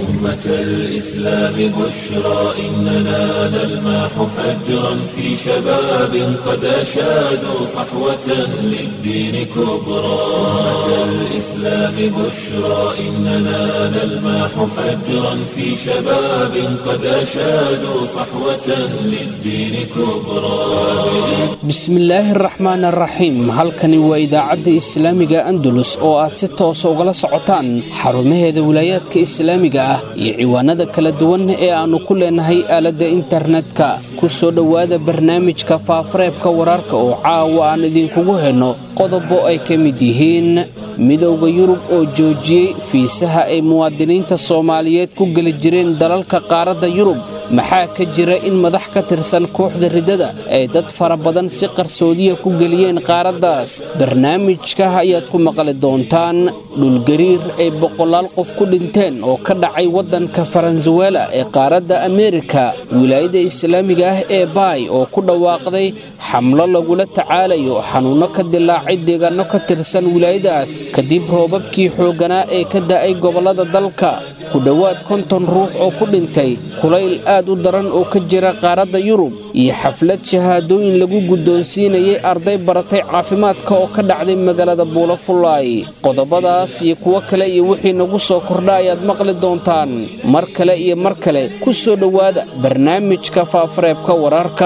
أمة الإسلام بشرى إننا نلمح فجرا في شباب قد أشادوا صحوة للدين كبرى أمة الإسلام بشرى إننا نلمح فجرا في شباب قد أشادوا صحوة للدين كبرى bismillaahi araxmaan araxiim halkani waa idaacadda islaamiga andalus oo aad si toosa ugala socotaan xarumaheeda wilaayaadka islaamiga ah iyo ciwaanada kala duwan ee aannu ku leenahay aaladda internetka ku soo dhowaada barnaamijka faafareebka wararka oo caawa aan idinkugu henno qodobo ay ka mid yihiin midowda yurub oo joojiyey fiisaha ay muwaadiniinta soomaaliyeed ku geli jireen dalalka qaaradda yurub maxaa ka jira in madax ka tirsan kooxda riddada ay dad fara badan si qarsoodiya ku geliyeen qaaraddaas barnaamijka ayaad ku maqli doontaan dhulgariir ay boqolaal qof ku dhinteen oo ka dhacay waddanka faransuwela ee qaaradda ameerika wilaayada islaamiga ah ee baay oo ku dhawaaqday xamlo lagula tacaalayo xanuunno ka dilaacay deegaanno ka tirsan wilaayadaas kadib roobabkii xoogganaa ee ka da'ay gobollada dalka ku dhowaad konton ruux oo ku dhintay kulayl aad u daran oo ka jira qaaradda yurub iyo xaflad shahaadooyin lagu guddoonsiinayay arday baratay caafimaadka oo ka dhacday magaalada buulafulaay qodobadaas iyo kuwo kale iyo wixii nagu soo kordha ayaad maqli doontaan mar kale iyo mar kale ku soo dhowaada barnaamijka faafareebka wararka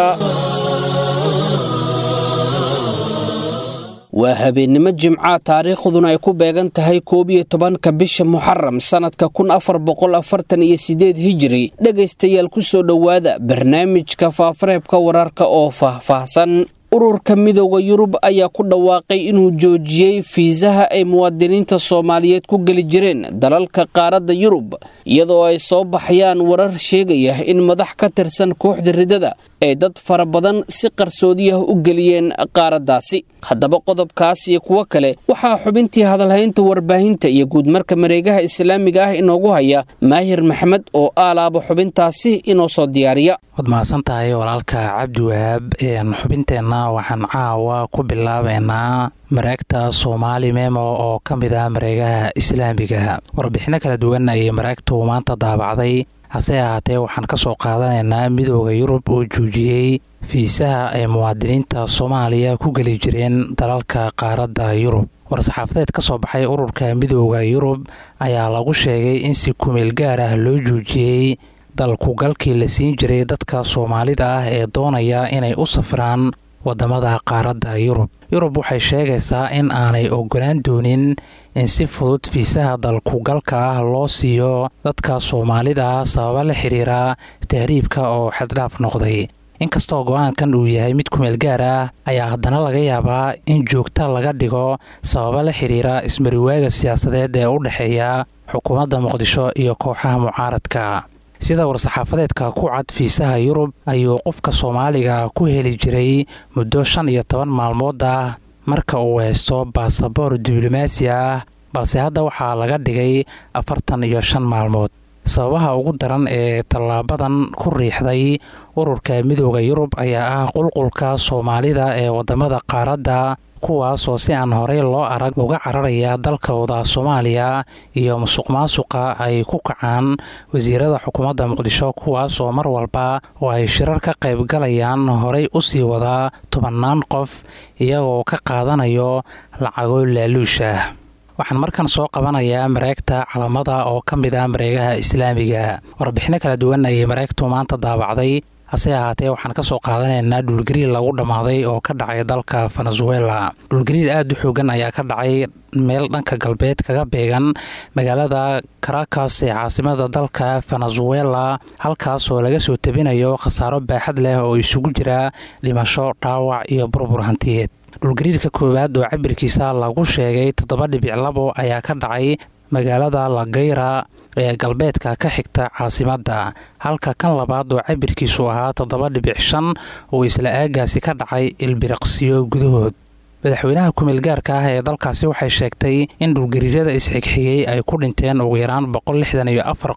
waa habeennimo jimca taariikhduna ay ku beegan tahay koob iyo tobanka bisha muxaram sannadka kun afar boqol afartan iyo sideed hijiri dhegaystayaal ku soo dhowaada barnaamijka faafareebka wararka oo faahfaahsan ururka midooda yurub ayaa ku dhawaaqay inuu joojiyey fiisaha ay muwaadiniinta soomaaliyeed ku geli jireen dalalka qaaradda yurub iyadoo ay soo baxayaan warar sheegaya in madax ka tirsan kooxda riddada ay dad fara badan si qarsoodiyah u geliyeen qaaraddaasi haddaba qodobkaas iyo kuwo kale waxaa xubintii hadalhaynta warbaahinta iyo guudmarka mareegaha islaamiga ah inoogu haya maahir maxmed oo aalaaba xubintaasi inoo soo diyaariya waad mahadsan tahay walaalka cabdiwahaab xubinteenna waxaan caawa ku bilaabeynaa mareegta soomaali memo oo ka mid ah mareegaha islaamiga warbixinno kala duwan ayay mareegtu maanta daabacday hase ahaatee waxaan ka soo qaadanaynaa midooda yurub oo joojiyey fiisaha ay muwaadiniinta soomaaliya ku geli jireen dalalka qaaradda yurub war-saxaafadeed ka soo baxay ururka midooda yurub ayaa lagu sheegay in si kumeel gaar ah loo joojiyey dalkugalkii la siin jiray dadka soomaalida ah ee doonaya inay u safraan wadamada qaaradda yurub yurub waxay sheegaysaa in aanay ogolaan doonin in si fudud fiisaha dalkugalka ah loo siiyo dadka soomaalida ah sababa la xiriira tahriibka oo xaddhaaf noqday inkastoo go-aankan uu yahay mid kumeel gaar ah ayaa haddana laga yaabaa in joogta laga dhigo sababa la xiriira ismariwaaga siyaasadeed ee u dhexeeya xukuumadda muqdisho iyo kooxaha mucaaradka sida war-saxaafadeedka ku cad fiisaha yurub ayuu qofka soomaaliga ku heli jiray muddo shan iyo toban maalmood ah marka uu haysto baasaboor diblomaasi ah balse hadda waxaa laga dhigay afartan iyo shan maalmood sababaha ugu daran ee tallaabadan ku riixday ururka midooda yurub ayaa ah qulqulka soomaalida ee wadamada qaaradda kuwaasoo si aan horey loo arag uga cararaya dalkooda soomaaliya iyo musuq maasuqa ay ku kacaan wasiirada xukuumadda muqdisho kuwaasoo mar walba oo ay shirar ka qaybgalayaan horey u sii wadaa tobannaan qof iyagoo ka qaadanayo lacago laaluusha waxaan markan soo qabanayaa mareegta calamada oo ka mid ah mareegaha islaamiga warbixino kala duwan ayay mareegtu maanta daabacday hase ahaatee waxaan ka soo qaadanaynaa dhulgariir lagu dhammaaday oo ka dhacay dalka venezuela dhulgariir aada u xoogan ayaa ka dhacay meel dhanka galbeed kaga beegan magaalada caracas ee caasimada dalka venezuela halkaasoo laga soo tabinayo khasaaro baaxad leh oo isugu jira dhimasho dhaawac iyo burbur hantiyeed dhulgariirka koowaad oo cabirkiisa lagu sheegay toddoba dhibic labo ayaa ka dhacay magaalada lagayra ee galbeedka ka xigta caasimadda halka kan labaad oo cabirkiisu ahaa toddoba dhibic shan uu isla aagaasi ka dhacay ilbiriqsiyo gudahood madaxweynaha kumeel gaarka ah ee dalkaasi waxay sheegtay in dhulgariirada isxigxigay ay ku dhinteen ugu yaraan boqol lixdan iyo afar qof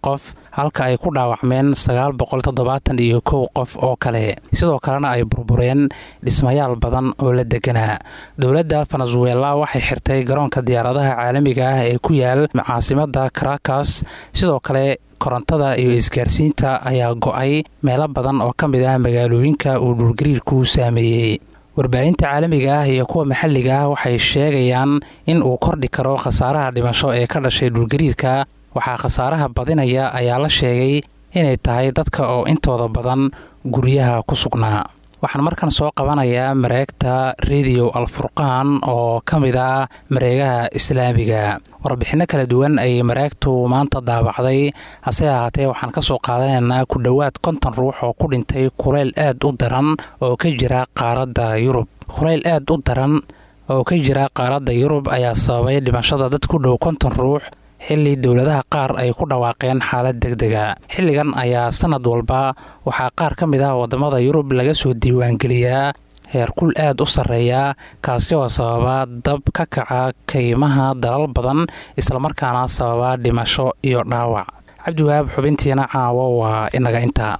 halka ay ku dhaawacmeen sagaal boqol toddobaatan iyo kow qof oo kale sidoo kalena ay burbureen dhismayaal badan oo la deganaa dowladda venezuela waxay xirtay garoonka diyaaradaha caalamiga ah ee ku yaal caasimada caracas sidoo kale korontada iyo isgaarsiinta ayaa go-ay meelo badan oo ka mid ah magaalooyinka uu dhulgariirku saameeyey warbaahinta caalamiga ah iyo kuwa maxalliga ah waxay sheegayaan in uu kordhi karo khasaaraha dhimasho ee ka dhashay dhulgariirka waxaa khasaaraha badinaya ayaa la sheegay inay tahay dadka oo intooda badan guryaha ku sugnaa waxaan markan soo qabanayaa mareegta rediyo alfurqaan oo ka mid ah mareegaha islaamiga warbixinno kala duwan ayay mareegtu maanta daabacday hase ahaatee waxaan ka soo qaadanaynaa ku dhowaad konton ruux oo ku dhintay kuleyl aad u daran oo ka jira qaaradda yurub kuleyl aad u daran oo ka jira qaaradda yurub ayaa sababay dhimashada dad ku dhow konton ruux xilli dowladaha qaar ay ku dhawaaqeen xaalad degdega xilligan ayaa sanad walba waxaa qaar ka mid ah waddamada yurub laga soo diiwaangeliyaa heerkul aad u sarreeya kaasi oo sababa dab ka kaca kaymaha dalal badan islamarkaana sababa dhimasho iyo dhaawac cabdiwahaab xubintiina caawo waa inaga intaa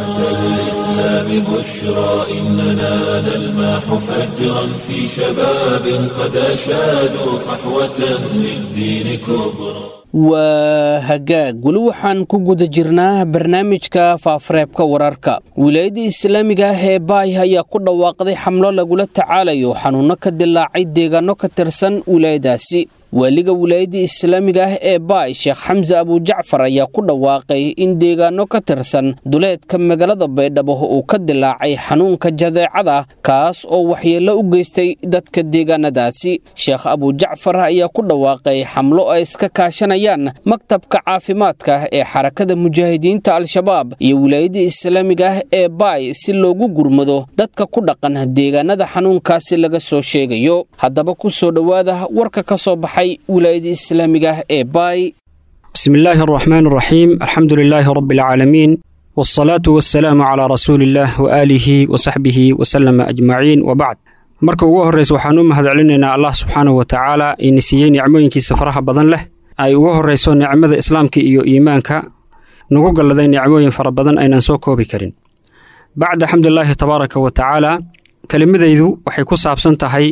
الإسلام بشرى إننا نلماح فجرا في شباب قد أشادوا صحوة للدين كبرى waa hagaag weli waxaan ku guda jirnaa barnaamijka faafareebka wararka wilaayadda islaamiga ah ee baay ayaa ku dhawaaqday xamlo lagula tacaalayo xanuunno ka dilaacay deegaano ka tirsan wilaayadaasi waaliga wilaayadda islaamiga ah ee baay sheekh xamse abujacfar ayaa ku dhawaaqay in deegaano ka tirsan duleedka magaalada baydhabo uu ka dilaacay xanuunka jadeecada kaas oo waxyeello u geystay dadka deegaanadaasi sheekh abujacfar ayaa ku dhawaaqay xamlo ay iska kaashanayaan maktabka caafimaadka ee xarakada mujaahidiinta al-shabaab iyo wilaayadda islaamiga ah ee baay si loogu gurmado dadka ku dhaqan deegaanada xanuunkaasi laga soo sheegayo haddaba ku soo dhowaada warka ka soo baxay wilaayada islaamiga ah ee baay بسم الله الرحمن الرحيم الحمد لله رب العالمين والصلاة والسلام على رسول الله وآله وصحبه وسلم أجمعين وبعد marka ugu horreysa waxaan u mahadcelinaynaa allah subxaanahu wa tacaala ina siiyey nicmooyinkiisa faraha badan leh ay ugu horreyso nicmada islaamka iyo iimaanka nagu galladay nicmooyin fara badan aynan soo koobi karin bacda xamdulilaahi tabaaraka wa tacaala kelimadaydu waxay ku saabsan tahay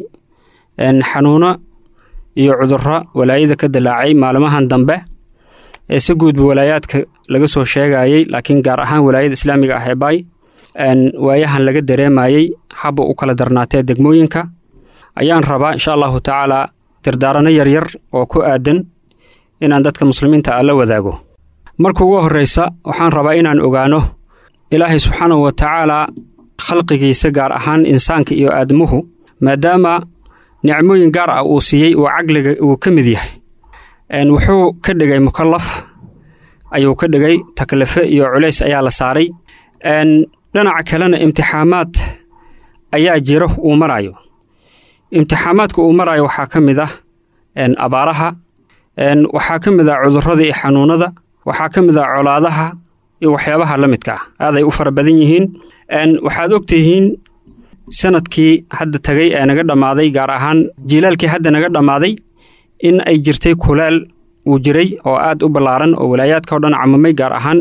xanuuno iyo cudurro walaayada ka dilaacay maalmahan dambe ee si guudba walaayaadka laga soo sheegayey laakiin gaar ahaan walaayada islaamiga ah ee baay waayahan laga dareemayey habba u kala darnaatee degmooyinka ayaan rabaa insha allahu tacaalaa dardaarano yaryar oo ku aadan inaan dadka muslimiinta ah la wadaago marka ugu horreysa waxaan rabaa inaan ogaano ilaahay subxaanahu wa tacaalaa khalqigiisa gaar ahaan insaanka iyo aadamuhu maadaama nicmooyin gaar ah uu siiyey uu caqliga uu ka mid yahay wuxuu ka dhigay mukallaf ayuu ka dhigay taklife iyo culays ayaa la saaray dhinaca kalena imtixaamaad ayaa jiro uu marayo imtixaamaadka uu marayo waxaa ka mid ah abaaraha waxaa ka mid ah cudurrada iyo xanuunada waxaa ka mid ah colaadaha iyo waxyaabaha la midka ah aaday u fara badan yihiin waxaad ogtihiin sanadkii hadda tagay ee naga dhammaaday gaar ahaan jiilaalkii hadda naga dhammaaday in ay jirtay kulaal uu jiray oo aad u ballaaran oo walaayaadka oo dhan camamay gaar ahaan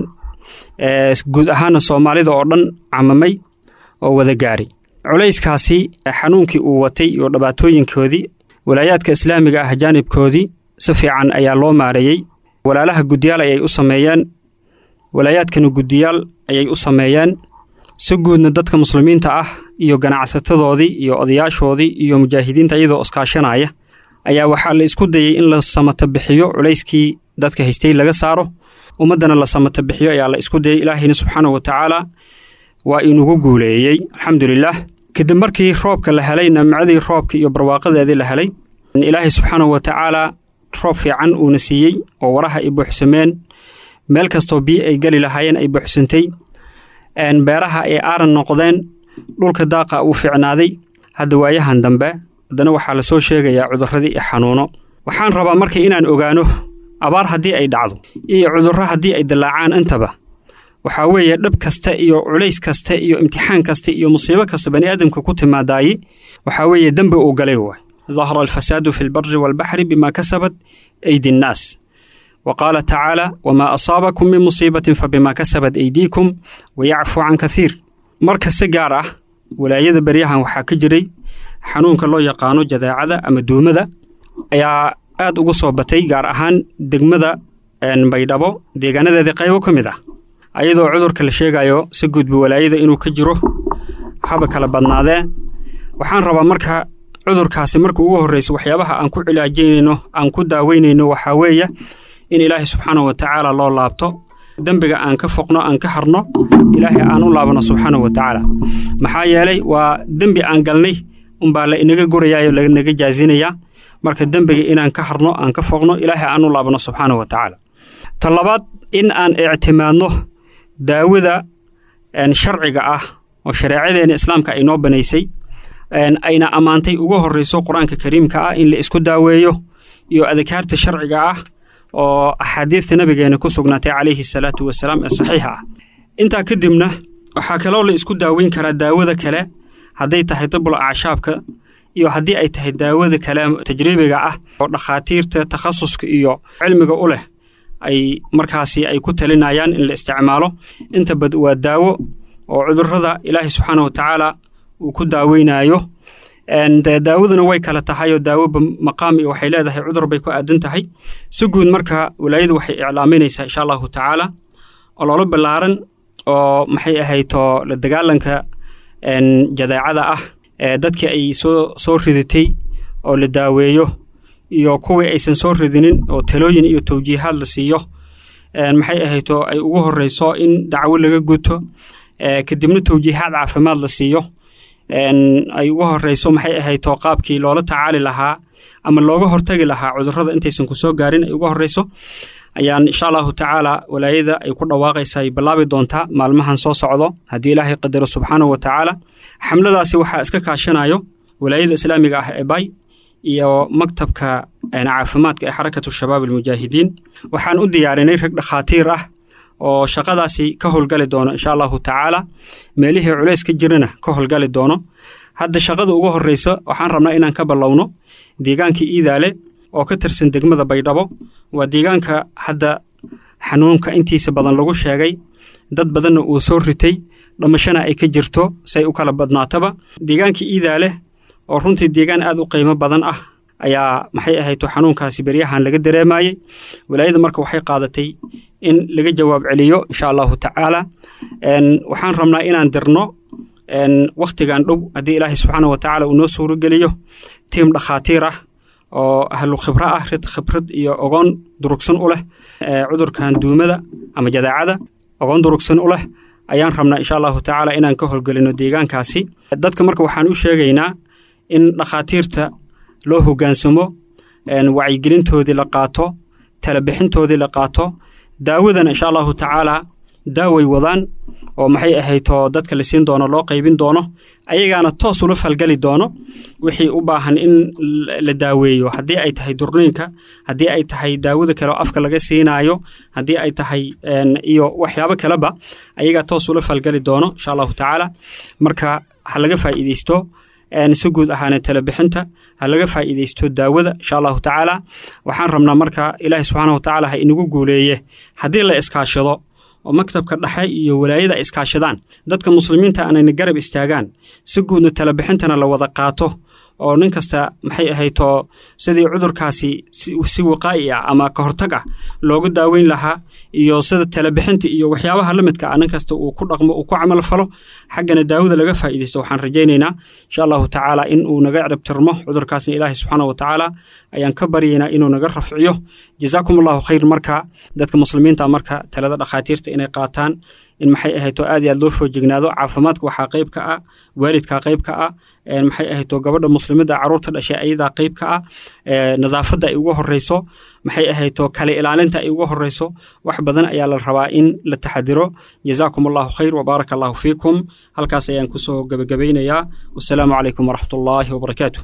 guud ahaana soomaalida oo dhan camamay oo wada gaari culayskaasi xanuunkii uu watay iyo dhibaatooyinkoodii walaayaadka islaamiga ah jaanibkoodii si fiican ayaa loo maareeyey walaalaha guddiyaal ayay u sameeyeen walaayaadkana guddiyaal ayay u sameeyeen si guudna dadka muslimiinta ah iyo ganacsatadoodii iyo odayaashoodii iyo mujaahidiinta iyadoo iskaashanaya ayaa waxaa la isku dayey in la samata bixiyo culayskii dadka haystay laga saaro ummaddana la samata bixiyo ayaa la isku dayey ilaahayna subxaanahu wa tacaala waa inugu guuleeyey alxamdulilaah kadib markii roobka la helay namcadii roobka iyo barwaaqadeedii la helay ilaahay subxaanahu wa tacaalaa roob fiican uuna siiyey oo waraha ay buuxsameen meel kastoo biyo ay geli lahaayeen ay buuxsantay beeraha ay aaran noqdeen dhulka daaqa uu fiicnaaday hadda waayahan dambe haddana waxaa la soo sheegayaa cudurradii iyo xanuuno waxaan rabaa marka inaan ogaano abaar haddii ay dhacdo iyo cudurro haddii ay dillaacaan intaba waxaa weeye dhib kasta iyo culays kasta iyo imtixaan kasta iyo musiibo kasta bani aadamka ku timaadaaye waxaa weeye dembi uu galay waay dahara alfasaadu fi lbari waalbaxri bimaa kasabat aydi nnaas wa qaala tacaala wamaa asaabakum min musiibatin fabimaa kasabat aydiikum wayacfu can kathiir marka si gaar ah walaayada beryahan waxaa ka jiray xanuunka loo yaqaano jadaacada ama duumada ayaa aad ugu soo batay gaar ahaan degmada baydhabo deegaanadeedii qaybo ka mid ah ayadoo cudurka la sheegayo si gudba walaayada inuu ka jiro haba kala badnaadee waxaan rabaa marka cudurkaasi marka ugu horreysa waxyaabaha aan ku cilaajaynayno aan ku daaweynayno waxaa weeye in ilaahay subxaana wa tacaala loo laabto dembiga aan ka foqno aan ka harno ilaahay aan u laabano subxaana wa tacaala maxaa yeelay waa dembi aan galnay unbaa la inaga gurayayo lanaga jaazinayaa marka dembiga inaan ka harno aan ka foqno ilaahay aan u laabano subxaana wa tacaala ta labaad in aan ictimaadno daawada sharciga ah oo shareecadeena islaamka ay noo banaysay ayna ammaantay ugu horreyso qur-aanka kariimka ah in la isku daaweeyo iyo adkaarta sharciga ah oo axaadiidta nabigeena ku sugnaatay calayhi salaatu wasalaam ee saxiixa ah intaa kadibna waxaa kaloo la isku daaweyn karaa daawada kale hadday tahay dabul acshaabka iyo haddii ay tahay daawada kale tajriibiga ah oo dhakhaatiirta takhasuska iyo cilmiga u leh ay markaasi ay ku talinayaan in la isticmaalo inta bad waa daawo oo cudurrada ilaahay subxaana wa tacaala uu ku daaweynaayo daawaduna way kala tahay oo daawoba maqaam iyo waxay leedahay cudur bay ku aadan tahay si guud marka walaayadu waxay iclaaminaysaa insha allahu tacaala ololo ballaaran oo maxay ahayto la dagaalanka jadeecada ah dadkii ay soo soo ridatay oo la daaweeyo iyo kuwii aysan soo ridinin oo talooyin iyo tawjiihaad la siiyo maxay ahayto ay ugu horeyso in dacwo laga guto kadibna tawjiihaad caafimaad la siiyo ay ugu horeyso maxay ahayto qaabkii loola tacaali lahaa ama looga hortagi lahaa cudurrada intaysan kusoo gaarin ay uga horeyso ayaan insha allahu tacaala walaayada ay ku dhawaaqaysa ay bilaabi doontaa maalmahan soo socdo haddii ilaahay qadaro subxaanahu wa tacaala xamladaasi waxaa iska kaashanayo walaayada islaamiga ah ee bay iyo maktabka caafimaadka ee xarakatu shabaab almujaahidiin waxaan u diyaarinay rag dhakhaatiir ah oo shaqadaasi ka howlgali doono insha allahu tacaala meelihii culays ka jirana ka howlgali doono hadda shaqada ugu horreysa waxaan rabnaa inaan ka ballowno deegaanka iidaale oo ka tirsan degmada baydhabo waa deegaanka hadda xanuunka intiisa badan lagu sheegay dad badanna uu soo ritay dhamashana ay ka jirto say u kala badnaataba deegaanka iidaale oo runtii deegaan aad u qiimo badan ah ayaa maxay ahayto xanuunkaasi beryahan laga dareemayey walaayada marka waxay qaadatay in laga jawaab celiyo insha allahu tacaala waxaan rabnaa inaan dirno wakhtigan dhow haddii ilaahay subxaana wa tacaala uu noo suurogeliyo tiim dhakhaatiir ah oo ahlu khibro ah rid khibrad iyo ogoon durugsan u leh cudurkan duumada ama jadaacada ogoon durugsan u leh ayaan rabnaa insha allahu tacaala inaan ka howlgelino deegaankaasi dadka marka waxaan u sheegaynaa in dhakhaatiirta loo hoggaansamo wacyigelintoodii la qaato talabixintoodii la qaato daawadana insha allahu tacaala daaway wadaan oo maxay ahayto dadka la siin doono loo qaybin doono ayagaana toos ula falgali doono wixii u baahan in la daaweeyo haddii ay tahay durniinka haddii ay tahay daawada kale oo afka laga siinaayo haddii ay tahay iyo waxyaabo kaleba ayagaa toos ula falgali doono insha allahu tacaala marka ha laga faa'iideysto si guud ahaana talabixinta ha laga faa'iideysto daawada insha allahu tacaala waxaan rabnaa marka ilaahi subxaana wa tacaala ha inagu guuleeye haddii la iskaashado oo maktabka dhexe iyo walaayada ay iskaashadaan dadka muslimiinta aanayna garab istaagaan si guudna talabixintana la wada qaato oo nin kasta maxay ahayto sidii cudurkaasi si waqaa'i ah ama ka hortag ah looga daaweyn lahaa iyo sida talabixinta iyo waxyaabaha la midka ah nin kasta uu ku dhaqmo uu ku camal falo xaggana daawada laga faa'iidaysto waxaan rajaynaynaa insha allahu tacaala in uu naga ciribtirmo cudurkaasna ilaahi subxaana wa tacaala ayaan ka baryaynaa inuu naga rafciyo jazaakum allahu khayr marka dadka muslimiinta marka talada dhakhaatiirta inay qaataan in maxay ahayto aad iyo aad loo foojignaado caafimaadka waxaa qayb ka ah waalidkaa qayb ka ah maxay ahayto gabadha muslimada caruurta dhashay ayadaa qayb ka ah nadaafadda ay ugu horeyso maxay ahayto kale ilaalinta ay ugu horeyso wax badan ayaa la rabaa in la taxadiro jazaakum allahu khayr wabaaraka allahu fiikum halkaas ayaan kusoo gebagabaynayaa wasalaamu calaykum waraxmat ullaahi wabarakaatu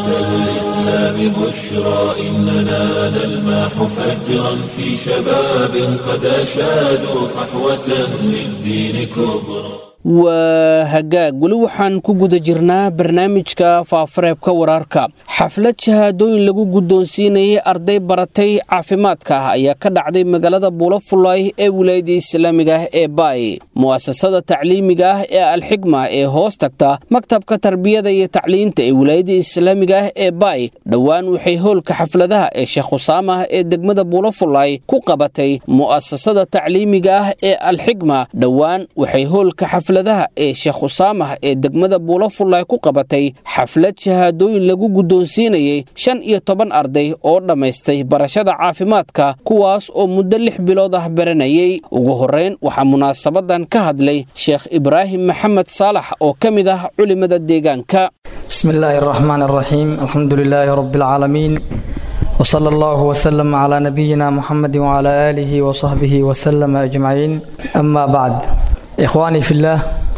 الإسلام بشرى إننا نلمح فجرا في شباب قد أشادوا صحوة للدين كبرى waa hagaag weli waxaan ku guda jirnaa barnaamijka faafareebka wararka xaflad shahaadooyin lagu guddoonsiinayay arday baratay caafimaadka ah ayaa ka dhacday magaalada buulafulay ee wilaayadda islaamiga ah ee baay mu'asasada tacliimiga ah ee alxigma ee hoos tagta maktabka tarbiyada iyo tacliinta ee wilaayadda islaamiga ah ee baay dhowaan waxay hoolka xafladaha ee sheekh khusaamah ee degmada buulafulay ku qabatay mu'asasada tacliimiga ah ee alxigma dhowaan waxay hoolka xafladaha ee sheekh khusaamah ee degmada buulafulay ku qabatay xaflad shahaadooyin lagu guddoonsiinayay shan iyo toban arday oo dhammaystay barashada caafimaadka kuwaas oo muddo lix bilood ah baranayay ugu horrayn waxaa munaasabadan ka hadlay sheekh ibraahim maxamed saalax oo ka mid ah culimada deegaanka بسم الله الرحمن الرحيم الحمد لله رب العالمين وصلى الله وسلم على نبينا محمد وعلى آله وصحبه وسلم أجمعين أما بعد إخواني في الله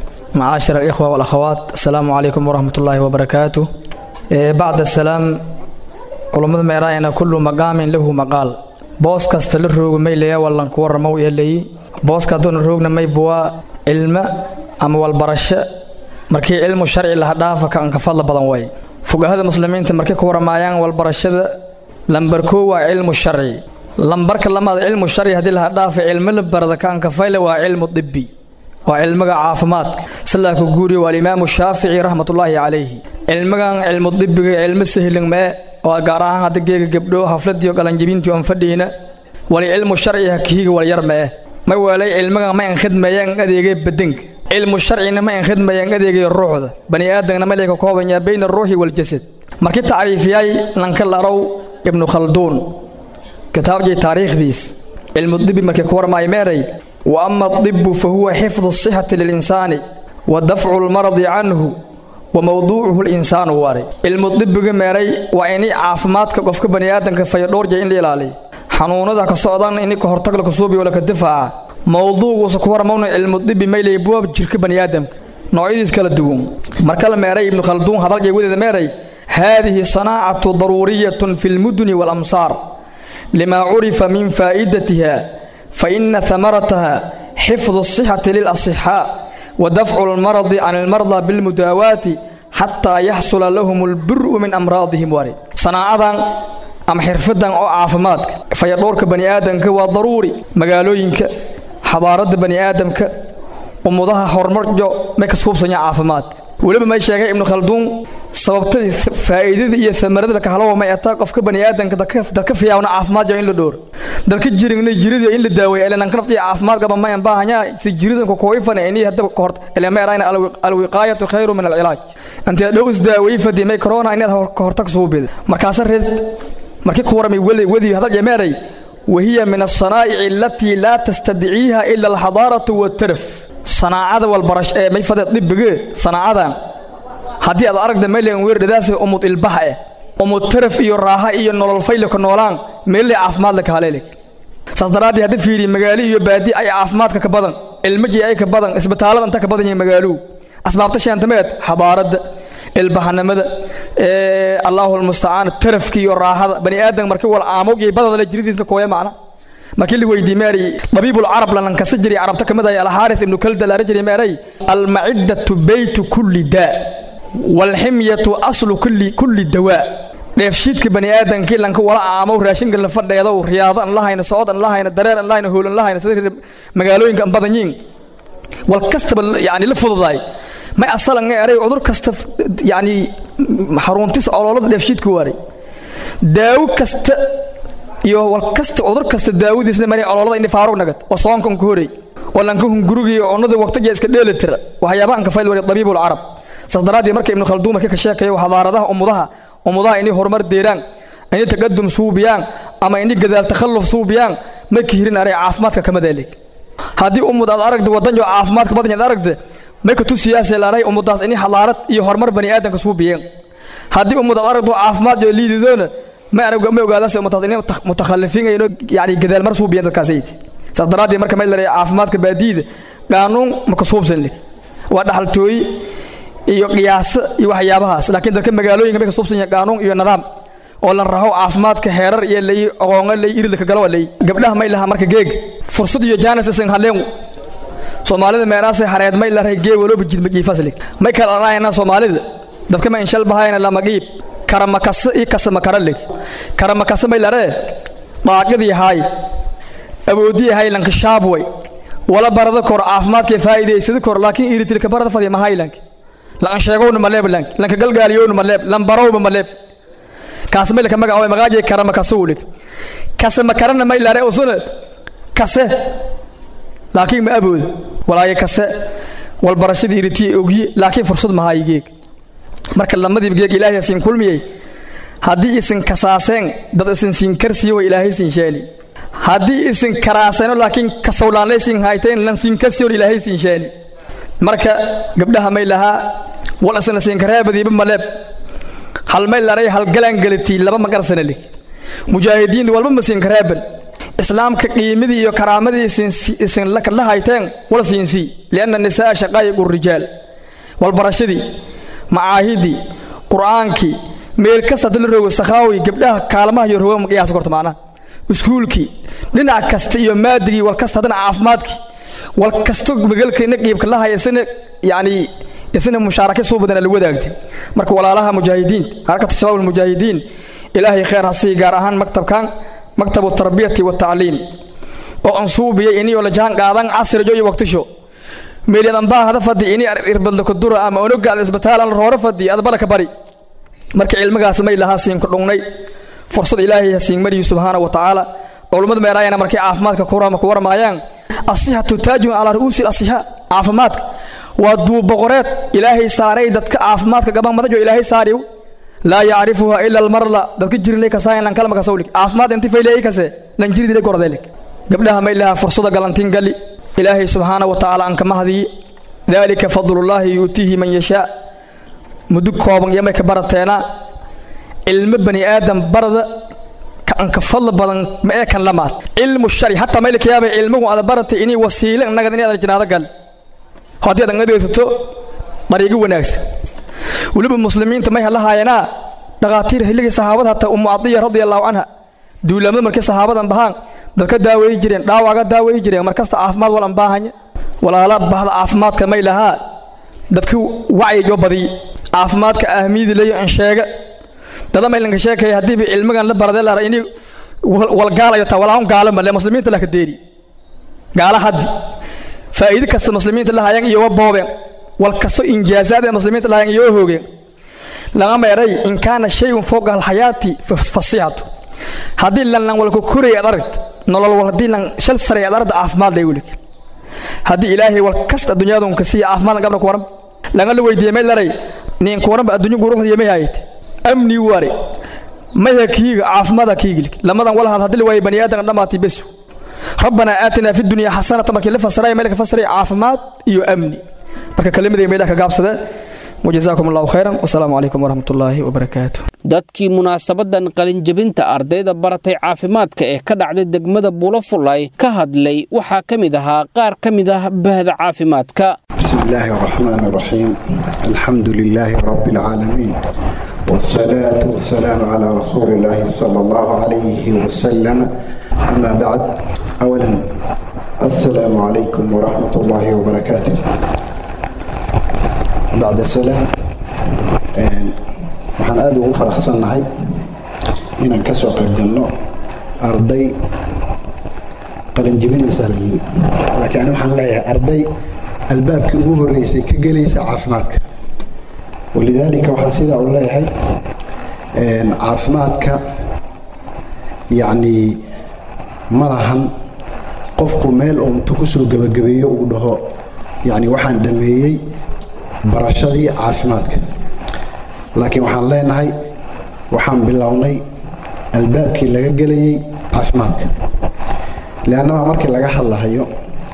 معاشر الإخوة والأخوات السلام عليكم ورحمة الله وبركاته إيه بعد السلام علماء ميراينا كل مقام له مقال بوس كاستل الروغ ميليا ولا نكور مو يلي بوس كادون الروغ ميبوا علم أما والبرشة markii cilmu sharci laha dhaafa ka anka fadla badan way fuqahada muslimiinta markay ku waramayaan walbarashada lambar koo waa cilmu sharci lambarka lamaad cilmu sharci haddii laha dhaafa cilmo la barada ka anka fayle waa cilmu dibbi waa cilmiga caafimaadka sidaa ku guuriya waa alimaamu shaafici raxmatullaahi calayhi cilmigan cilmu dibbiga cilmo sahlan mee oo gaar ahaan hadda geega gabdho hafladiyo qalanjibintii aan fadhiina wali cilmu sharci hakihiga walyar mee ma weelay cilmigan ma an khidmeeyaan adeegay badanka cilmu sharcina ma an khidmayaan adeegaya ruuxda bani aadamna ma leeka koobanyaa bayna aruuxi waljasad markii tacriifiyay lanka larow ibnu khalduun kitaabjii taariikhdiis cilmu dibi markii ku warmaay meeray wa ama adibu fa huwa xifdu asixati lilinsaani wa dafcu lmaradi canhu wa mowduucuhu linsaanu waray cilmu dibiga meeray waa ini caafimaadka qofka bani aadamka fayadhoorja in la ilaaliyo xanuunada ka socdan ini ka hortag laka suubiyo laka difaaca mowduuguusa ku warmawna cilmu dibi maylay buwaab jirka bani aadamka noocyadiis kala duwan marka la meeray ibnu khalduun hadalkay wadeeda meeray haadihi sanaacatu daruuriyatun fi lmuduni waalamsaar lima curifa min faa'idatiha fa ina hamarataha xifdu asixati lilasixaa wa dafcu lmaradi can almarda bilmudaawaati xataa yaxsula lahum albiru min amraadihim wari sanaacadan ama xirfadan oo caafimaadka fayadhowrka bani aadamka waa daruuri magaalooyinka xadaaradda bani aadamka ummudaha horumarjo may ka suubsanya caafimaadka weliba may sheegay ibnu khalduun sababtadii faa'iidada iyo amarada lakahalowa may ataa qofka bani aadamka dadka fiyaawna caafimaad in la dhoor dadka jiringna jirida in la daaweeya ilananka naftiya caafimaad qaba mayan baahanyaa si jiridanka kuwayfana ini hadaba kahort ilameerayna alwiqaayatu khayru min alcilaaj intee dhow isdaawey fadi may corona inaad ka hortag suubida markaasa reed markii ku waramay wadi hadal jameeray wahiya min asanaa'ici alatii laa tastadiciiha ila alxadaaratu waataraf sanaacada walbarash ee may fadeed dhibige sanaacadan haddii aad aragda maylan weerdhadaas umud ilbaha eh umud taraf iyo raaha iyo nolol faylaka noolaan meellay caafimaad laka haleeleg saas daraaddii hadda fiiriye magaalo iyo baadi ay caafimaadka ka badan ilmajii ay ka badan isbitaallada inta ka badan yihiin magaaluu asbaabta shaantameed xadaaradda ilbahanimada allaahu almustacaan tarafka iyo raaxada bani aadam markii wal aamog iyo badada la jiridiisna kooya macna markii la weydiiyey meeray dabiibul carab lanan kasa jiray carabta kamid ah alxaaris ibnu kalda laara jiray meeray almaciddatu beytu kulli daa walximyatu aslu kulli kulli dawaa dheefshiidka bani aadamkii lanka wala aamow raashinka la fadheedow riyaado an lahayna socod an lahayna dareer an lahayna hool an lahayna sida magaalooyinka an badan yiin wal kastaba yani la fududaay may asalan eray cudur kasta yani xaruntis ololada dheefshiidka waaray daawo kasta iyo wal kasta cudur kasta daawadiisna mari ololada indhi faarug nagad oo soonkan ku horay oo lanka hungurugii cunnada waqtiga iska dheeli tira waxyaabahan ka fayl wari dabiibul carab saas daraadii marka ibnu khalduun markii ka sheekayo xadaaradaha ummudaha ummudaha inay horumar deeraan inay taqadum suubiyaan ama inay gadaal takhalluf suubiyaan ma kihirin aray caafimaadka kama deelig haddii ummud aad aragda wadan jo caafimaadka badan aad aragda may katu siyaasee laaray ummudaas inay xadaarad iyo horumar bani aadamka suubiyeen haddii ummud aad aragdo caafimaad jo liididoona ma arag ma ogaadaas ummadaas inay mutakhalifiin ayno yani gadaal mar suubiyeen dadkaasayt saas daraadii marka may laray caafimaadka baadiida qaanuun ma ka suubsan lig waa dhaxaltooyi iyo qiyaaso iyo waxyaabahaas laakiin dadka magaalooyinka may ka suubsan yahay qaanuun iyo nidaam oo la raho caafimaadka heerar iyo lay aqoonga lay iridka galo lay gabdhaha may laha marka geeg fursad iyo jaanis isan haleen soomaalida meenaasay hareed may laray gee walooba jidmajii faslig may kala dhanaayana soomaalida dadka ma inshal bahayna lama qiib karama kasa iyo kasama karalig karama kasa may laree daaqidii haay awoodii hay lankashaab way wala barada kor caafimaadkay faa'iidaysada kor laakiin iritilka barada fadya mahaylank lan sheegowna maleeb lank lanka galgaaliyowna maleeb lan barowba maleeb kaas may laka magacaaway magaaji karama kasuulig kase ma karana may lare usuna kase laakiin ma abooda walaaye kase walbarashadii iritii ogye laakiin fursad mahaay geeg marka lamadiiba geeg ilaahay siin kulmiyey haddii isin kasaaseen dad isin siin karsiyo way ilaahay siin sheeli haddii isin karaaseeno laakiin kasowlaanlay siin hayteen lan siin karsiyo ilaahay siin sheeli marka gabdhaha may lahaa wal isna siin kareebadiiba maleeb hal may laray halgalaan galatii laba magarsanalik mujaahidiin walba ma siin kareeban islaamka qiimadii iyo karaamadii isin la hayteen wal siinsii lianna nisaa shaqaayiqu rijaal walbarashadii macaahidii qur'aankii meel kasta dala rogo sakhaawi gabdhaha kaalmaha iyo roga qiyaas korta macnaha iskuulkii dhinac kasta iyo maadigii wal kasta haddana caafimaadkii wal kasto magalkayna qiibka la haya isna yacni isna mushaaraka soo badana la wadaagtay marka walaalaha mujaahidiin harkata shabaab almujaahidiin ilaahay khayr ha sii gaar ahaan maktabkan maktabu tarbiyati watacliim oo ansuubiyay inii oo la jahan qaadan casrijo iyo waqtisho meelyadan baa hada fadhi inii irbadla kudura ama onogaada isbitaalan roore fadhi adbala ka bari marka cilmigaas may lahaa siin ku dhungnay fursad ilaahay ha siin mariyi subxaana wa tacaala culummada meeraayana markay caafimaadka kurama ku warmaayaan asixatu taajun calaa ru'uusi asixa caafimaadka waa duuboqoreed ilaahay saaray dadka caafimaadka gaban madajo ilaahay saariw laa yacrifuha ila almarla dadka jirilay kasaayan lan kalma kasawlik caafimaad inti fayleey kase lan jiridile gordelik gabdhaha may lahaa fursada galantin gali ilaahay subxaana wa tacaala an kama hadiyi dalika fadlullaahi yu'tiihi man yashaa muddo kooban iyo may ka barateena cilmo bani aadam barada kanka fadl badan ma ee kan lamaad cilmu shari hataa may laka yaabay cilmigu ada baratay inay wasiile nagad inay adan jinaado gal haddii aad ngadaysato dariigo wanaagsan weliba muslimiinta may halahaayeenaa dhakhaatiir xilligii saxaabada hataa umu cadiya radia allahu canha duulaamada markay saxaabadan bahaan dadka daaweeyi jireen dhaawaga daaweeyi jireen markasta caafimaad walan baahanya walaala bahda caafimaadka may lahaa dadka wacyigo badiy caafimaadka ahmiyadi leeyo in sheega dada maylanka sheekaya haddiiba cilmigan la baradee lara ini walgaalayo taa walaahun gaalo male muslimiinta laka deeri gaala haddi faa'iide kasta muslimiinta la hayaan iyo wa boobeen wal kasto injaazaad ee muslimiinta la hayaan iyo wa hoogeen laga meeray in kaana shayun fowqa alxayaati fasixatu haddii lan lan walka koray ad aragt nolol wal haddii lan shal saray ad aragta caafimaad lay welig haddii ilaahay wal kasta adduunyadunka siiya caafimaad gabna ku waran laga la weydiiyey may laray nin ku waranba adduunyo guruxdiya may hayate amni ware maya kiiga caafimaada kiigil lamadan walahad haddii la waayay bani aadam dhammaatay besu rabbanaa aatinaa fi dunya xasanata markii la fasiray meel ka fasiray caafimaad iyo amni marka kelimadii meelaha ka gaabsada wajazaakum allahu khayran wasalaamu calaykum waraxmat ullaahi wabarakaatu dadkii munaasabadan qalinjabinta ardayda baratay caafimaadka ee ka dhacday degmada buulafulay ka hadlay waxaa ka mid ahaa qaar ka mid ah bahda caafimaadka بسم الله الرحمن الرحيم الحمد لله رب العالمين والصلاة والسلام على رسول الله صلى الله عليه وسلم أما بعد أولا السلام عليكم ورحمة الله وبركاته بعد السلام waxaan aada ugu faraxsannahay inaan ka soo qayb galno arday qalinjibinaysaa la yiri laakiin ani waxaan leeyahay arday albaabkii ugu horreysay ka gelaysa caafimaadka walidaalika waxaan sidaa u leeyahay caafimaadka yacni ma lahan qofku meel uu intu ku soo gebagabeeyo uu dhaho yacni waxaan dhameeyey barashadii caafimaadka laakiin waxaan leenahay waxaan bilownay albaabkii laga gelayey caafimaadka leannaba markii laga hadlahayo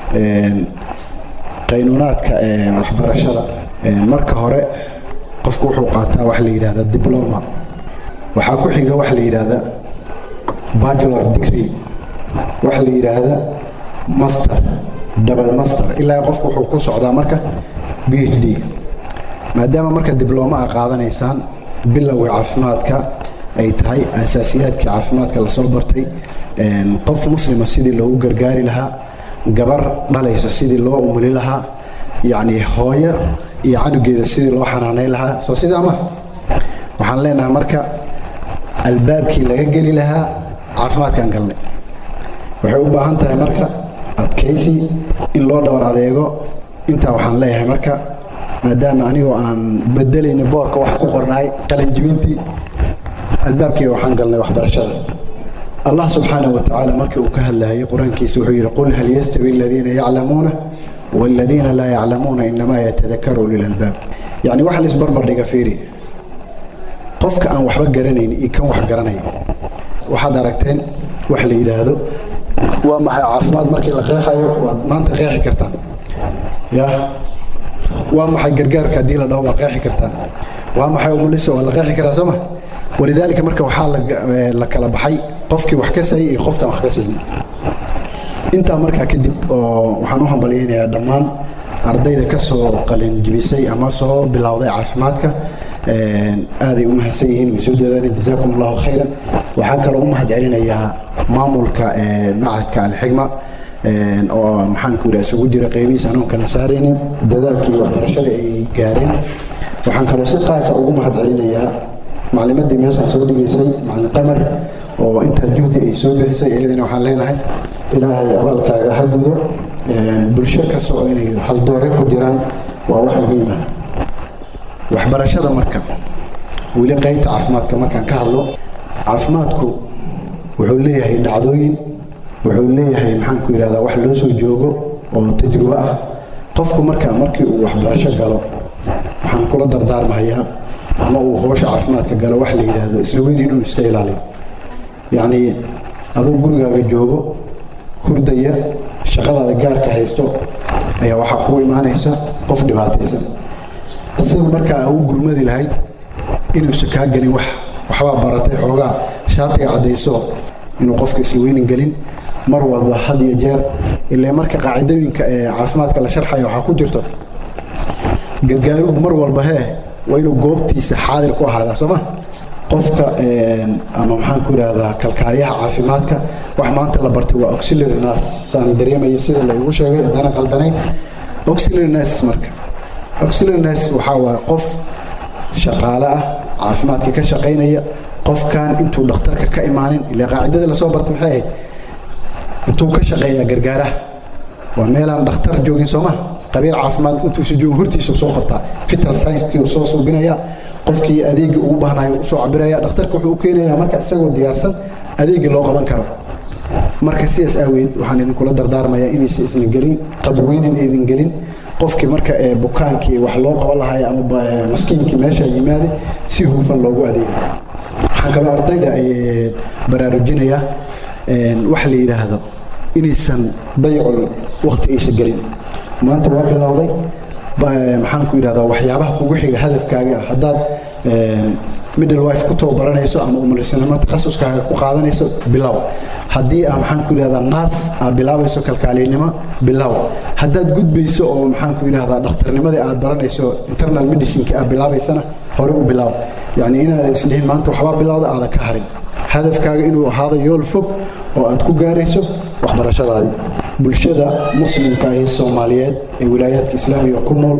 qaynuunaadka waxbarashada marka hore qofku wuxuu qaataa wax la yidhahda dibloma waxaa ku xiga wax la yidhaahda bachelor degree wax la yidhaahda master double master ilaa qofku wuxuu ku socdaa marka b h d maadaama marka diblooma a qaadanaysaan bilowga caafimaadka ay tahay asaasiyaadkii caafimaadka lasoo bartay qof muslima sidii loogu gargaari lahaa gabar dhalaysa sidii loo umuli lahaa yacni hooyo iyo canugeeda sidii loo xanaanayn lahaa soo sidaa ma waxaan leenahay marka albaabkii laga geli lahaa caafimaadkaan galnay waxay u baahan tahay marka adkaysi in loo dhabar adeego intaa waxaan leeyahay marka maadaama anigoo aan bedelayna boorka wax ku qornaay qalanjibintii albaabkiiga waxaan galnay waxbarashada allah subxaanahu watacaala markii uu ka hadlayay qur-aankiisa wuxuu yidhi qul hal yastawi aladiina yaclamuuna waaladiina laa yaclamuuna inamaa yatadakaru lilalbaab yacni wax laisbarbar dhiga fiiri qofka aan waxba garanayn iyo kan wax garanaya waxaad aragteen wax la yidhaahdo waa maxay caafimaad markii la qeexayo waad maanta qeexi kartaan ya waa maxay gargaarka haddii la dhaho waa qeexi kartaan waa maxay umulisa waa la qeexi karaa sooma walidaalika marka waxaa la kala baxay qofkii wax ka sayay iyo qofkaan wax ka saynin intaa markaa kadib oo waxaan u hambalyaynayaa dhammaan ardayda ka soo qalinjibisay ama soo bilowday caafimaadka aaday u mahadsan yihiin way soo dadaaleen jazaakum allahu khayran waxaan kaloo u mahad celinayaa maamulka macadka alxigma oo maxaanku yidhaha isugu jira qeybihiis anoon kala saaraynin dadaalkii waxbarashada ay gaareen waxaan kaloo si qaasa ugu mahad celinayaa maclimadii meeshaan soo dhigaysay macalin qamar oo intaa juhdi ay soo bixisay iyadana waxaan leenahay ilaahay abaalkaaga ha gudo bulsho kasta oo inay haldoore ku jiraan waa wax muhiima waxbarashada marka weli qaybta caafimaadka markaan ka hadlo caafimaadku wuxuu leeyahay dhacdooyin wuxuu leeyahay maxaanku yidhahdaa wax loo soo joogo oo tajrubo ah qofku marka markii uu waxbarasho galo waxaan kula dardaarmahayaa ama uu hoosha caafimaadka galo wax la yidhaahdo isla weyn inuu iska ilaaliyo yacni aduu gurigaaga joogo hurdaya shaqadaada gaarka haysto ayaa waxaa kugu imaanaysa qof dhibaataysan sida markaa u gurmadi lahayd inuusan kaa gelin wax waxbaa baratay xoogaa shaatiga caddayso inuu qofka isla weynin gelin mar walba had iyo jeer ilaa marka qaacidooyinka ee caafimaadka la sharxaya waxaa ku jirto gargaaruhu mar walba hee waa inuu goobtiisa xaadir ku ahaadaa sooma qofka ama maxaan ku idhaahdaa kalkaaliyaha caafimaadka wax maanta la bartay waa auxiliary nurse saan dareemayo sida la igu sheegay haddana qaldanayn auxiliary nurse marka auxiliary nurse waxaa waa qof shaqaale ah caafimaadka ka shaqaynaya qofkan intuu dhakhtarka ka imaanin ilaa qaacidada lasoo barta maxay ahayd intuu ka shaqeeyaa gargaaraha waa meelaan dhakhtar joogin sooma qabiir caafimaad intuusa joogin hortiisa soo qabtaa vital science soo suubinaya qofkii adeegii ugu baahnayo usoo cabiraya dhakhtarka wuxuu u keenayaa marka isagoo diyaarsan adeegii loo qaban karo marka sidaas aaweed waxaan idinkula dardaarmayaa inaysa isna gelin qabweynin idin gelin qofkii marka ee bukaankii wax loo qaban lahaay ama maskiinkii meesha yimaade si hufan loogu adeego waxaan kaloo ardayda baraarujinayaa wax la yidhaahdo inaysan daycul wakti aysan gelin maanta waa bilowday maxaan ku yidhahdaa waxyaabaha kugu xiga hadafkaaga haddaad middle wife ku tababaranayso ama umalisanimo takhasuskaaga ku qaadanayso bilow haddii aa maxaan ku yidhahdaa naas aad bilaabayso kalkaaliynimo bilow haddaad gudbayso oo maxaan ku yidhahdaa dhakhtarnimadii aad baranayso internal medicineka aad bilaabaysana hore u bilow yacni inaad isdhihin maanta waxbaa bilowda aada ka harin hadafkaaga inuu ahaado yool fog oo aad ku gaarayso waxbarashadaadii bulshada muslimka ahi soomaaliyeed ee wilaayaadka islaamiga ku nool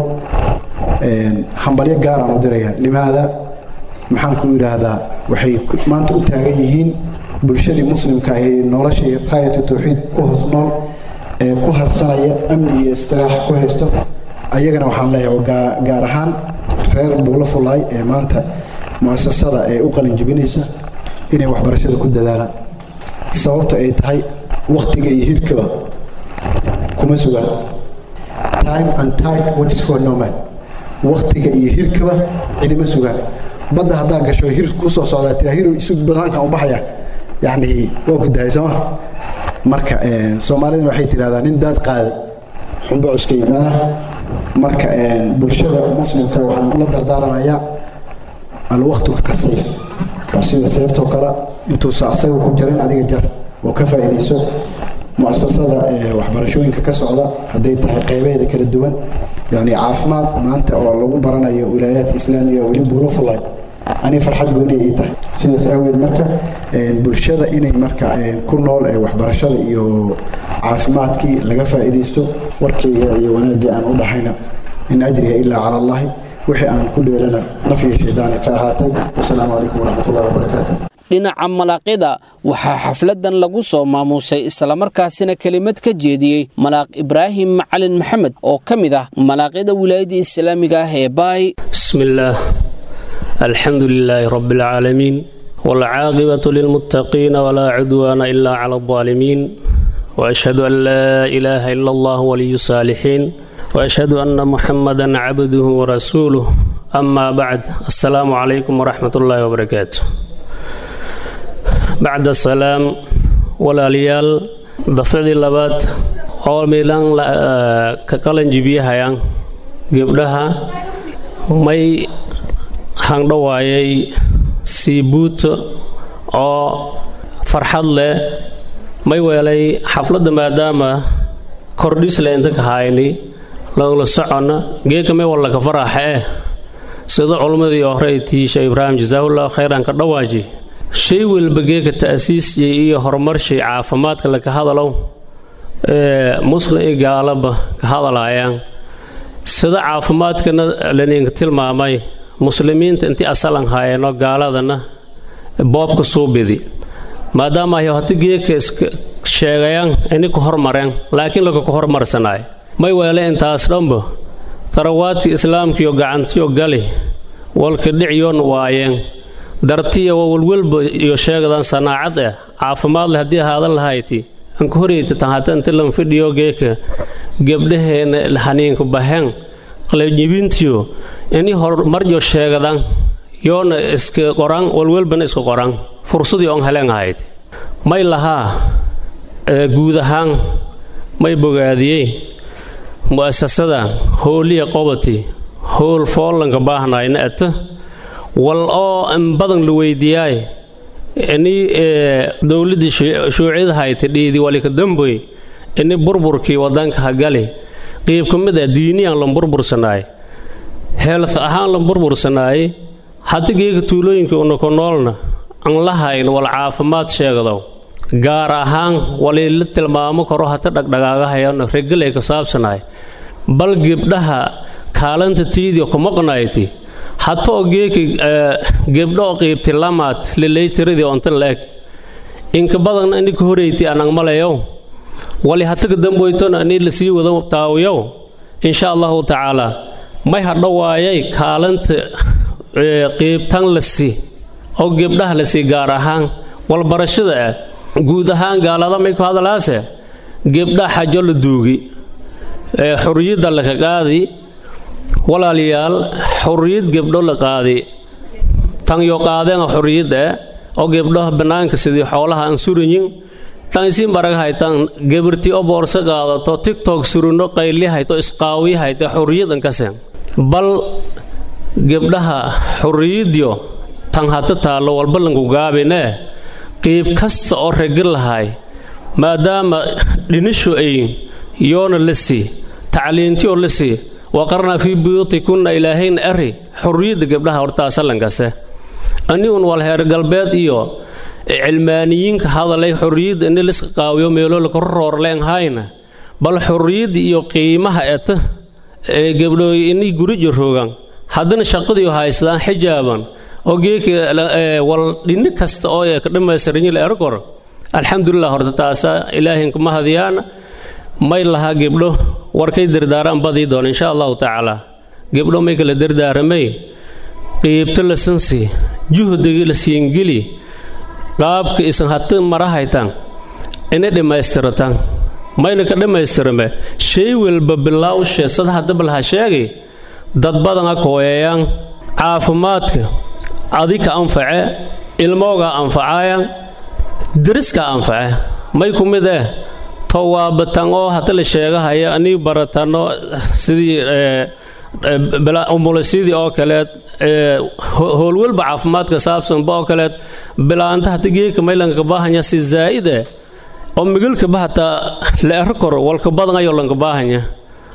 hambalyo gaaraan u diraya limaada maxaan ku idhaahdaa waxay maanta u taagan yihiin bulshadii muslimka ahi noloshii raayatu tawxiid ku hoos nool ee ku harsanaya amni iyo istiraax ku haysto ayagana waxaan leeyahay gaar ahaan reer buulo fulaay ee maanta muasasada ee u qalin jibinaysa inay waxbarashada ku dadaalaan sababta ay tahay waktiga iyo hirkaba kuma sugaan time and tide what is for no man waktiga iyo hirkaba cidima sugaan badda haddaa gasho hir ku soo socdaa tiraa hir isu banaankan u baxaya yacni waa ku dahay sooma marka soomaalidana waxay tidhahdaa nin daad qaaday xunba cuska yimaada marka bulshada muslimka waxaan ula dardaaramayaa alwaqtu ka sayf waa sida seeftoo kale intuusa asaga ku jirin adiga jar oo ka faa'iidayso muasasada waxbarashooyinka ka socda hadday tahay qeybeeda kala duwan yani caafimaad maanta oo lagu baranayo wilaayaadka islaamiga weli buulo fulay ani farxad gooni ii tahay sidaas aaweed marka bulshada inay marka ku nool ee waxbarashada iyo caafimaadkii laga faa'iidaysto warkayga iyo wanaaggii aan u dhahayna in ajriga ilaa cala allahi wixii aan ku dheelana nafyo shaydaani ka ahaatay wasalaamu calaykum waraxmatullahi wabarakaatu dhinaca malaaqida waxaa xafladan lagu soo maamuusay islamarkaasina kelimad ka jeediyey malaaq ibraahim macalin maxamed oo ka mid ah malaaqyada wilaayadda islaamiga ah ee baay bismillaah alxamdu lilaahi rabbi alcaalamiin waalcaaqibatu lilmuttaqiina walaa cudwaana ilaa cala aldaalimiin waashhadu an laa ilaaha ila allah waliyu saalixiin waashhadu anna muxamadan cabduhu warasuuluh amaa bacd assalaamu calaykum waraxmat ullaahi wabarakaatu bacda salaam walaalayaal dafcadii labaad oo miilan ka qalanjibiyahayaan gebdhaha may hangdhawaayay siibuuto oo farxad leh may weelay xafladda maadaama kordhisle inta ka hayni lagula soconna geeka may walla ka faraxa eh sida culummadii hore tiisha ibraahim jasaahullahu khayran ka dhawaaji shay walba geeka ta'siisjay iyo horumarshay caafimaadka laka hadalow ee muslim iyo gaalaba ka hadalaayaan sida caafimaadkana laninka tilmaamay muslimiinta intii asalan haayeenoo gaaladana boobka suubidi maadaama ay hoti geeka iska sheegayaan ini ku hormareen laakiin laka ku hormarsanaay may weele intaas dhanba tarawaadka islaamkiyo gacantiyo gali walka dhicyoon waayeen dartiya waa walwalba iyo sheegadan sanaacad ah caafimaad leh haddii ahaadan lahayti anka horeyta tahata inta lan fidhiyo geeka gebdhaheena haniinka baheen qalajibintiyo ini horumaryo sheegadan yoona iska qoran walwalbana iska qoran fursadii on heleen ahayd may lahaa guud ahaan may bogaadiyey mu'asasada hooliya qobati howl foollanka baahnayna ata wal oo in badan la weydiiyaay ini dowladdii shuuciyada hayta dhiidi walika damboy ini burburkii wadanka hagali qiib ka mid ah diiniyaan lan burbursanaay heelth ahaan lan burbursanaay hadda geega tuulooyinka unako noolna aan la hayn wal caafimaad sheegdow gaar ahaan wali la tilmaamo karo hata dhagdhagaagahayano regal ay ka saabsanaay bal gebdhaha kaalanta tiidio ku maqnayti hata oo geeki gebdho oo qiibti lamaad lileytiradii ontan la eg inka badan ini ka horeyti anang malayow wali hataga damboytona ani la sii wada taawiyow insha allahu tacaala may hadho waayay kaalanta qiibtan la sii oo gebdhaha la sii gaar ahaan walbarashada ah guud ahaan gaalada may ku hadalaase gebdha xajo la duugi xuriyadda laka qaadi walaalayaal xuriyad gebdho la qaadi tanyo qaadeen xuriyadda oo gebdho bannaanka sidii xoolaha aan surayin tan isiin barag haytan gabarti oo boorso qaadato tiktok surino qayli hayto isqaawi hayto xuriyad ankaseen bal gebdhaha xuriyadyo tan hata taallo walba lanku gaabinee qiib kasta oo regar lahay maadaama dhinisho ayin yoona la sii tacliintiyoo la sii waqarna fii buyuutikunna ilaahayna ari xurriyadda gabdhaha hortaasallankase anigun wal heer galbeed iyo cilmaaniyiinka hadalay xurriyadda ini liska qaawiyo meelo laka roorleen hayna bal xurriyadda iyo qiimaha eta ee gabdhooy inay gurijo roogan haddana shaqadiiyo haystaan xijaaban oo geeki wal dhinni kasta oo ka dhammaystiranyi la ergor alxamdulilah horta taasa ilaahinka ma hadiyaana may lahaa gebdho warkay dardaaraan badii doona insha allahu tacaala gebdho may kala dardaaramay qiibto la sansi juhdigii la siingeli qaabka isan hata mara haytaan ina dhammaystirataan mayna ka dhammaystirame shay walba bilawshe sada hadaba laha sheegay dad badana kooyeeyaan caafimaadka adika anface ilmoogaa anfacaayan deriska anface may ku mid eh towaabatan oo hata la sheegahaya anii baratanno sidii umulisyadii oo kaleed howlwalba caafimaadka saabsanba oo kaleed bilaanta hata geeka maylanka baahanya si zaa'ide oo migalkaba hataa la ero kor walka badanayo lanka baahanya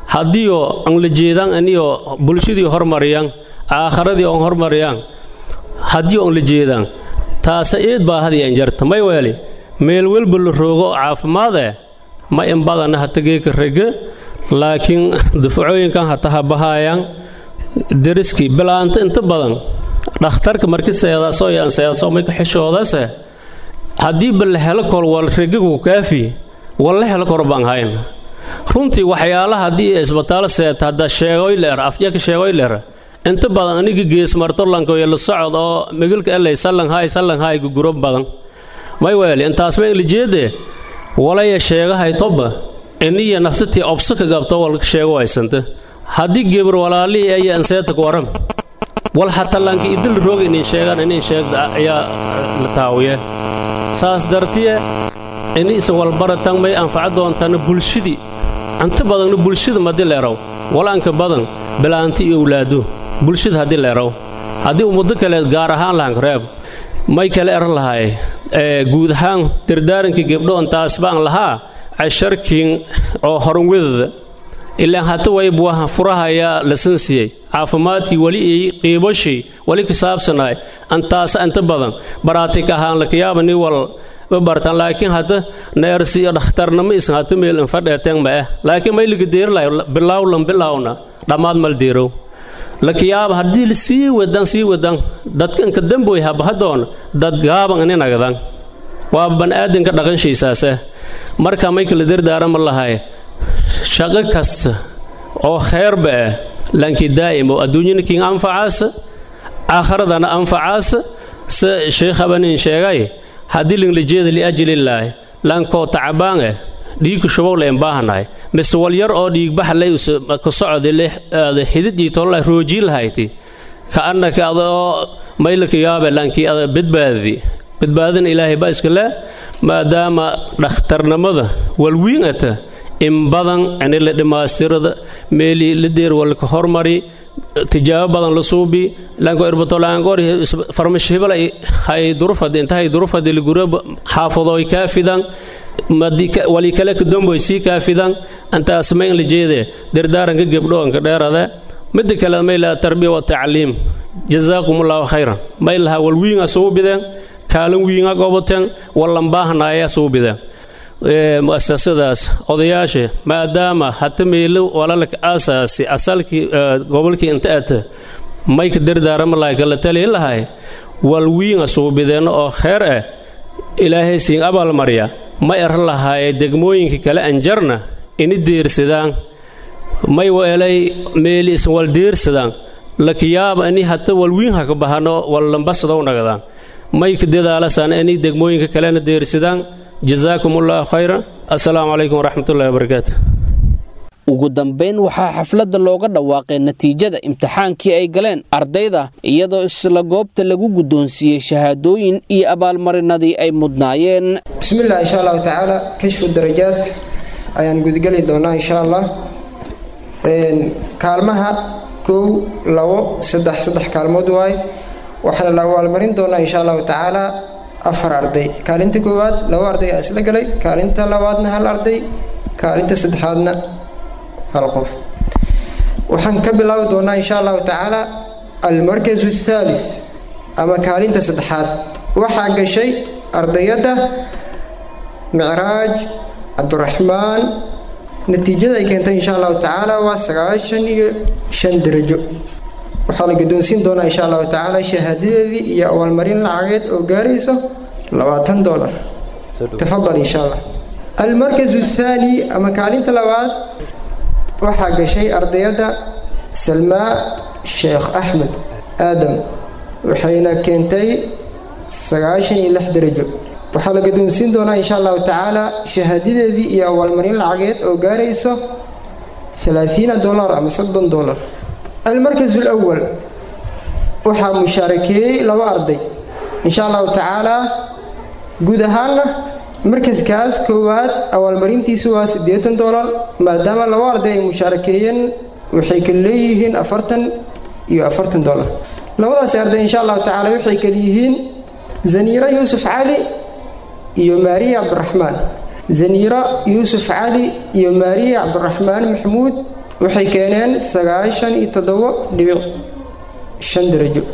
haddiioo aan la jeedaan aniyo bulshadii hormariyaan aakharadii oon hormariyaan haddii oon la jeedaan taasa eed baa hadiyan jarta may weeli meel welba la roogo caafimaadee ma in badana hata geeka rege laakiin dufacooyinkan hata habahaayaan deriskii bilaanta inta badan dhakhtarka marki seedaasoo yaan seedaasoo mayka xishoodase haddii ba la helo kor wal regigu kaafi wal la helo kor baan hayn runtii waxyaalaha haddii isbitaalo seeta hadda sheegoy leer afjaka sheegoy leer inta badan aniga gees martolanka iyo la socod oo migilka elay sallan hay sallan hay guguro badan may weeli intaas ma lijeede walaya sheegahay toba iniya naftatii obso ka gabto walka sheego haysanta haddii gebar walaalihii aya anseeta ku waram wal xataa laanki idil roog inay sheegaan inay sheegda ayaa la taawiye saas dartiye ini isa walbaratan may anfaca doontana bulshadii inta badanna bulshada madii leeraw walaanka badan bilaanti iyo owlaado bulshada haddii leeraw haddii ummado kale gaar ahaan lahanka reeb may kale er lahay guud ahaan dardaaranka gebdho intaas baan lahaa casharkiin oo horanwadada ilaan hata wayb waa furahayaa lasan siiyey caafimaadkii weli ay qiibashii weli ka saabsanahay antaasa inta badan baraatik ahaan lakayaaba ni wal ma bartaan laakiin hadda neersi iyo dhakhtarnimo isan hata meel infadheeteen ma ah laakiin may laga deerilahay bilawlan bilawna dhammaad mal deerow lakayaaba haddii sii wadan sii wadan dadka inka damboy habahadoon dad gaaban ini nagdan waa ban'aadanka dhaqanshiisaase marka may kala dardaarama lahay shaqo kasta oo kheerba ah laankii daa'imo adduunyana kiin anfacaasa aakhiradana anfacaasa se sheekhabanin sheegay haddii linglijeeda liajlillaahi laankoo tacabaan ah dhiigka shubow leen baahanahay mise walyar oo dhiigbaxa lay ka socda xidid iyo tololahay roojii lahayti ka annaka ada oo maylaka yaabe laankii ada badbaadadi badbaadina ilaahay baa iska leh maadaama dhakhtarnimada walwiinata in badan ini la dhammaystirada meelii la deer walka hormari tijaabo badan la suubi lanko irbatolangoor farmash hebel hay durufadi intahay durufadi ligura xaafadoy kaafidan wali kale kadomboy sii kaafidan intaas ma in la jeede dardaaranka gebdhoonka dheerade midda kale may laha tarbiya wa tacliim jazaakum allahu khayran may laha walwiinga suubideen kaalin wiinga goboteen wallanbaahnaaya suubideen mu'asasadaas odayaasha maadaama hata meelo walalka aasaasi asalkii gobolkii inta ata mayka dardaarama lahay kala taliin lahay walwiinga suubideenno oo kheer ah ilaahay siin abaalmarya ma er lahaaye degmooyinka kale anjarna ini deersadaan may weelay meeli isan wal deersadaan lakiyaaba ini hata walwiin haka bahano wallambasadow nagadaan mayka dadaalasaan ini degmooyinka kalena deersadaan jazaakum allahu khayra assalaamu calaykum waraxmatullahi wabarakaatu ugu dambayn waxaa xafladda looga dhawaaqay natiijada imtixaankii ay galeen ardayda iyadoo isla goobta lagu guddoonsiiyey shahaadooyin iyo abaalmarinadii ay mudnaayeen bismillaah insha allahu tacaala kashfu darajaad ayaan gudgeli doonaa insha allah kaalmaha kow labo saddex saddex kaalmood waaye waxaana la abaalmarin doonaa insha allahu tacaala afar arday kaalinta koowaad laba arday aa isla galay kaalinta labaadna hal arday kaalinta saddexaadna hal qof waxaan ka bilaabi doonaa insha allahu tacaala almarkas athaalith ama kaalinta saddexaad waxaa gashay ardayadda micraaj cabdiraxmaan natiijada ay keentay insha allahu tacaala waa sagaashan iyo shan darajo waxaa la guddoonsiin doonaa insha allahu tacaala shahaadadeedii iyo abaalmarin lacageed oo gaarayso labaatan dolar tafadal insha allah almarkas athaani ama kaalinta labaad waxaa gashay ardayadda salmaa sheekh axmed aadam waxayna keentay sagaashan iyo lix darajo waxaa la guddoonsiin doonaa insha allahu tacaala shahaadadeedii iyo abaalmarin lacageed oo gaarayso alaaiina dolar ama soddon dolar almarkas alawal waxaa mushaarakeeyey laba arday insha allahu tacaalaa guud ahaanna markaskaas koowaad abaalmarintiisu waa siddeetan dolar maadaama laba arday ay mushaarakeeyeen waxay kala leeyihiin afartan iyo afartan dolar labadaas arday insha allahu tacaala waxay kala yihiin zaniiro yuusuf cali iyo maariya cabdiraxmaan zaniiro yuusuf cali iyo maariya cabdiraxmaan maxamuud waxay keeneen sagaashan iyo toddobo dhibic shan darajo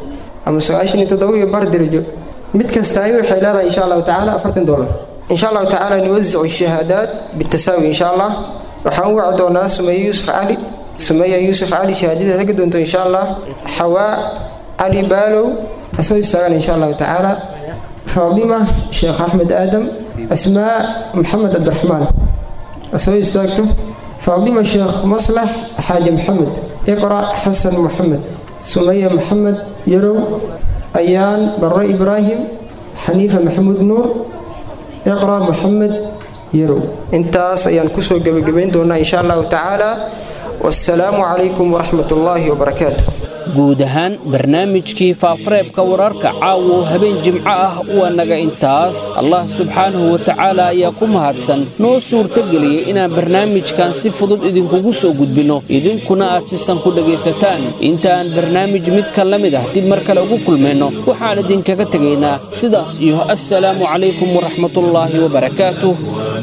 ama sagaashan iyo toddoba iyo bar darajo mid kastaayi waxay leedahay insha allahu tacaala afartan dollar insha allahu tacaala nuwasicu shahaadaat bitasaawi insha allah waxaan u waci doonaa sumeeye yuusuf cali sumeeya yuusuf cali shahaadadeeda ka doonto insha allah xawaa cali baalow asoo istaagan insha allahu tacaala faadima sheekh axmed aadam asmaa maxamed cabdiraxmaan asoo istaagto faadima sheekh maslax xaaji maxamed iqra xasan maxamed sumaya maxamed yarow ayaan barre ibraahim xaniifa maxamuud nuur iqra maxamed yarow intaas ayaan kusoo gebagabayn doonaa insha allahu tacaala wasalaamu calaykum waraxmat ullaahi wabarakaatu guud ahaan barnaamijkii faafareebka wararka caawo habeen jimco ah waa naga intaas allah subxaanahu wa tacaala ayaa ku mahadsan noo suurtageliyey inaan barnaamijkan si fudud idinkugu soo gudbinno idinkuna aad sisan ku dhegaysataan intaaan barnaamij midka la mid ah dib mar kale ugu kulmayno waxaan idinkaga tegaynaa sidaas iyo assalaamu calaykum waraxmatullaahi wabarakaatuh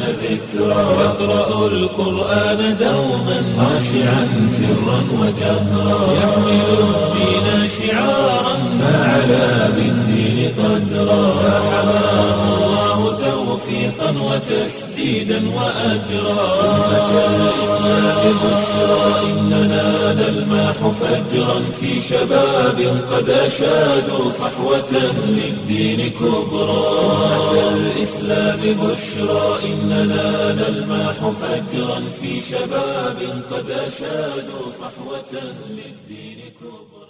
يقرأ القرآن دوما خاشعا سرا وجهرا يحمل الدين شعارا فعلى بالدين قدرا فحماه الله توفيقا وتسديدا وأجرا أمة الإسلام بشرى إننا نلماح فجرا في شباب قد أشادوا صحوة للدين كبرى أمة الإسلام بشرى إننا نلماح فجرا في شباب قد أشادوا صحوة للدين كبرى